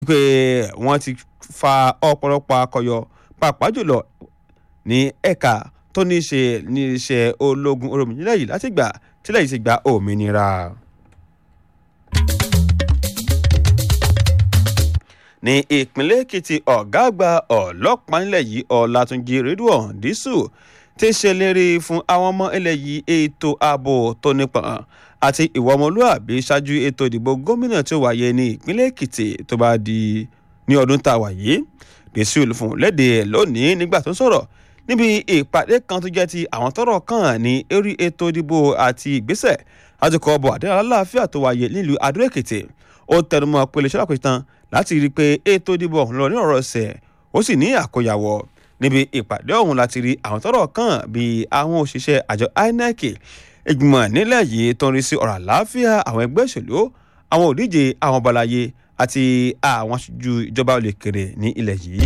pé wọ́n ti fa ọ̀pọ̀lọpọ̀ akọyọ pàápàá jùlọ ní ẹ̀ka tó ní í ṣe ní iṣẹ́ ológun olómìnira yìí láti gbà tílẹ̀ yìí ti gba òmìnira. ní ìpínlẹ̀ èkìtì ọ̀gá àgbà ọlọ́pàá nílẹ̀ yìí ọ̀làtúnjì rédíò dísù ti ṣèlérí fún àwọn ọmọ ilẹ̀ yìí ètò ààbò tó nípọn àti ìwà ọmọlúàbí ṣáájú ètò ìdìbò gómìnà tó wáyé ní ìpínlẹ̀ èkìtì tó bá di ní ọdún tá a wà yìí dísù fún léde lónìí nígbà tó ń sọ̀rọ̀ níbi ìpàdé kan tó jẹ́ ti àwọn tọ́rọ̀ kàn ní eré ètò ìdìbò àti ìgbésẹ̀ láti kọ́ ọbọ̀ àdéhùn aláàfíà tó wáyé nílùú adó èkìtì ó tẹnumọ́ pé iléeṣẹ́ àpètàn láti rí i pé ètò ìdìbò ọ̀hún lọ ní ọ̀rọ̀ ọ̀sẹ̀ ó sì ní àkóyawọ̀ níbi ìpàdé ọ̀hún láti rí àwọn tọ́rọ̀ kàn bíi àwọn òṣìṣẹ́ àjọ inec ìgbìmọ̀ nílẹ̀ yìí tó ń rí sí ọ̀rọ̀ àlàáfíà àwọn ẹgbẹ́ òṣèlú àwọn òdíje àwọn ọbalayé àti àwọn aṣojú ìjọba olèkèrè ní ilẹ̀ yìí.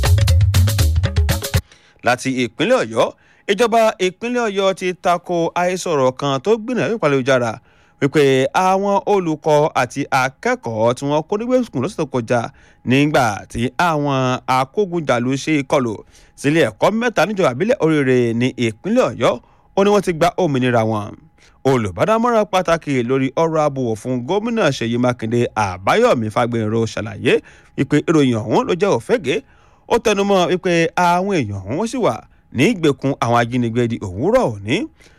láti ìpínlẹ̀ ọ̀yọ́ ìjọba ìpínlẹ̀ ọ̀yọ́ ti tako àhesọ̀rọ̀ kan tó gbìyànjú ìpàlẹ́jára wípé àwọn olùkọ́ àti akẹ́kọ̀ọ́ tí wọ́n kó nígbà sùkùn lọ́sẹ̀ tó kọjá nígbà tí àwọn akógunjàlú ṣe ìkọlù sílé ẹ̀kọ́ mẹ́ta níjọba àbílẹ̀ oríire ní ìpínlẹ̀ ọ̀yọ́ ó ní wọ́n ti gba òmìnira wọn olùbádámọ́ràn pàtàkì lórí ọ̀rọ̀ ààbò fún gómìnà ṣèyí mákindé àbáyọ̀mí fagbèrò ṣàlàyé wípé ìròyìn ọ̀hún ló jẹ́ òfégè ó tẹnumọ́ wípé àwọn èèyàn ọ̀hún sì wà ní ìgbèkùn àwọn ajínigbé di òwúrọ̀ òní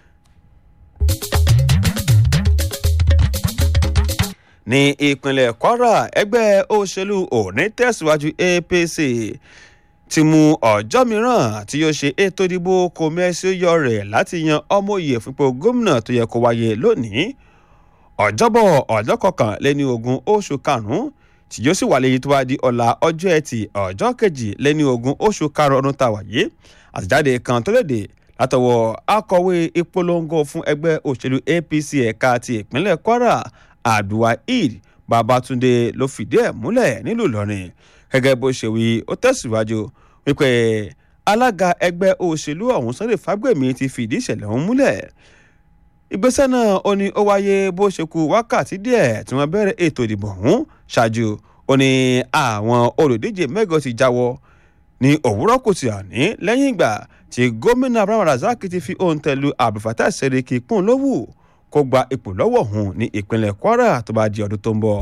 ní ìpínlẹ̀ kwara ẹgbẹ́ òṣèlú òní tẹ̀síwájú apc ti mú ọjọ́ mìíràn tí yóò ṣe ètò ìdìbò kòmẹ́sì yọ rẹ̀ láti yan ọmọye fúnpò gómìnà tó yẹ kó wáyé lónìí ọjọ́bọ̀ ọjọ́ kọkànléní ogún oṣù karùn-ún tí yóò sì wà lẹ́yìn tó bá di ọ̀la ọjọ́ ẹtì ọjọ́ kejì lẹ́ni ogún oṣù karùn-ún ọdún tá a wáyé àtẹ̀jáde kan tó léde látọwọ́ akọ̀wé ìpolongo fún ẹgbẹ́ òṣèlú apc ẹ̀ka ti ìpínlẹ̀ kwara abdulwaheed babatunde ló fìdí ẹ̀ múlẹ̀ nílùú ìlọrin gẹ́gẹ́ bó ṣe wí ó tẹ̀síwájú wípé alága ẹgbẹ́ òṣèlú ọ̀hún sunday fagbemi ti fìdí ìṣẹ̀lẹ̀ ọ̀hún múlẹ̀ ìgbésẹ̀ náà ó ní ó wáyé bó ṣe ku wákàtí díẹ̀ tí wọ́n bẹ̀rẹ̀ ètò ìdìbò ọ̀hún ṣáájú ó ní àwọn olùdíje mẹ́gàn ti jáwọ́ ní òwúrọ̀ kùtì àní lẹ́yìn ìgbà tí gómìnà abraham razak ti fi òǹtẹ̀ lu abdulfatah seriki kún lówù kó gba ipò lọ́wọ́ òun ní ìpínlẹ̀ kwara tó bá di ọdún tó ń bọ̀.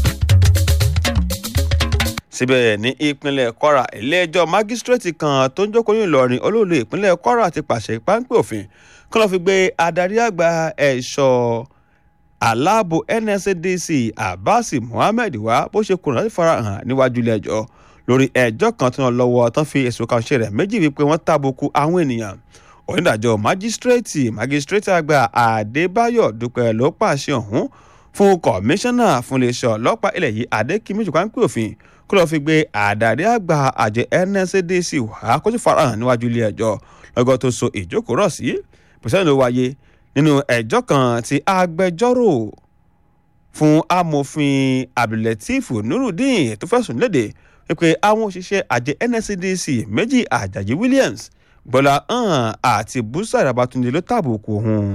síbẹ̀ ní ìpínlẹ̀ kwara ilé-ẹjọ́ mágísírèètì kan tó ń jókòó ní ìlọrin olóòlù ìpínlẹ̀ kwara ti pàṣẹ páńpẹ́ òfin kí wọ́n fi gbé adarí àgbà ẹ̀ṣọ́ aláàbò nscdc abbas muhammed wá bó ṣe kùnà láti farahàn níwájú ilé-ẹjọ́ lórí ẹjọ́ kan tí wọ́n lọ́wọ́ tán fi ẹ̀sùn kan ṣe rẹ̀ méjì wípé wọ́n tàbùkù àwọn ènìyàn onídàájọ́ májísírèètì májísírèètì àgbà adébáyọ̀ dúpẹ́ ló pàṣẹ ọ̀hún fún kọmíṣánná fún iléeṣẹ́ ọlọ́pàá ilẹ̀ yìí adékìmí jùkánpẹ́ òfin kó lọ́ọ́ fi gbé àdàrí àgbà àjẹ nscdc wá kó sì farahàn níwájú ilé ẹjọ́ lọ́gọ́ tó so ìjókòó rọ̀ sí pẹ̀sẹ̀ ló wáyé nínú ẹjọ́ kan tí agbẹjọ́rò fún amòfin abdulateef nurudeen tó fẹ̀sùn léde wípé àwọn òṣìṣẹ́ àjẹ nscdc méjì àjàjì williams bọ́lá hàn àti búsà ìrabatunde ló tàbùkù òun.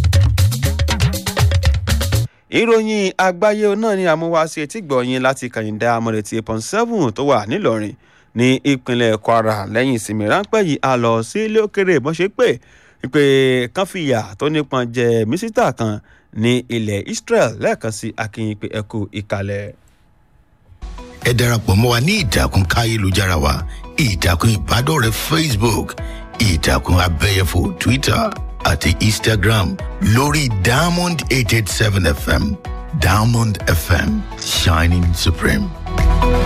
ìròyìn àgbáyé náà ni àmúwáṣe tí gbọ̀nyìn láti kàyìndà amọ̀rẹ̀tì eight point seven tó wà nílọrin ní ìpínlẹ̀ kwara lẹ́yìn ìsinmi ráńpẹ́ yìí a lọ sí ilé òkèrè bó ṣe pé pé kán fìyà tó nípọn jẹ mísítà kan ní ilẹ̀ israel lẹ́ẹ̀kan sí akínyìn pé ẹ kú ìkàlẹ̀. ẹ darapọ̀ mọ́ wa ní ìtàkùn káyélujára wa ìtàkùn ìbádọ́rẹ̀ẹ́ facebook ìtàkùn abẹ́yẹfò twitter àti instagram lórí diamond eight eight seven fm diamond fm shining supreme.